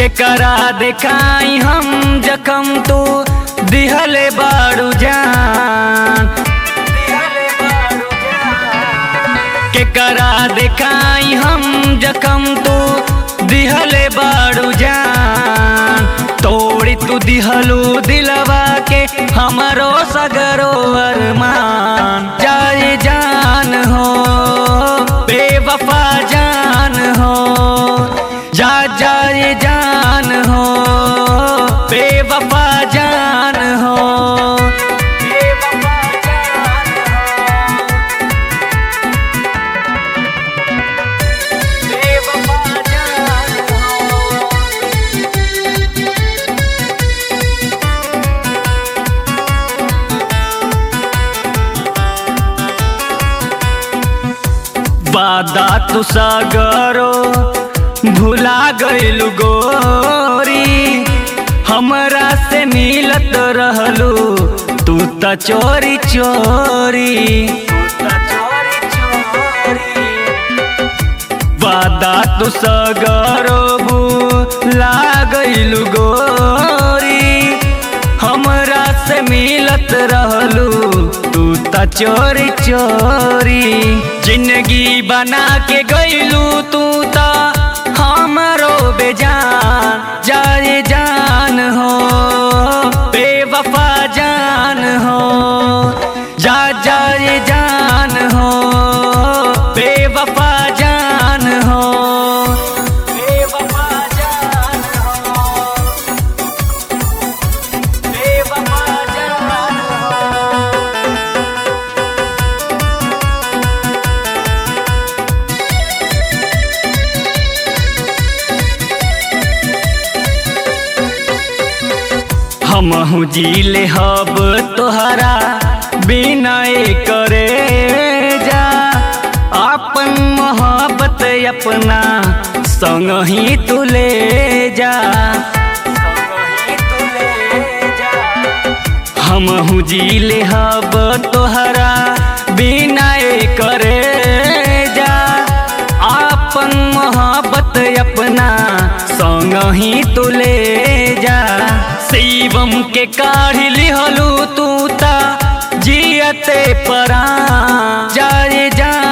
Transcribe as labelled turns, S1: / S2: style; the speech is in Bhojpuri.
S1: केकरा देखाई हम जखम तू दिहले बारू जान केकरा देखाई हम जखम तू दिहले बारू जान तोड़ी तू दिहलू दिलवा के हमरो सगरो अरमान जाए जान हो बेवफा जान हो जा जाए जान हो बेवफा जान हो बेवफा जान हो बेवफा जान हो वादा तू सागरो भुला गइलु गोरी हमरा से मिलत रहलू तू त चोरी चोरी वादा तू सगरो भुला गइलु गोरी हमरा से मिलत रहलू तू त चोरी चोरी जिंदगी बना के गइलू तू त हमरो बेजान जाए जान हो बेवफा जान हो जा जाए जान हो बेवफा जान हो बेवफा जान हो बेवफा जान हो हमहू जीले हब तोहरा बिना करे जा अपन मोहब्बत अपना संग ही तू ले जा हमहू जीले हब तोहरा बिना करे जा अपन मोहब्बत अपना संग ही तू ले जा शिवम के काढ़ी लिहलू तू ता जियते परा जाए जा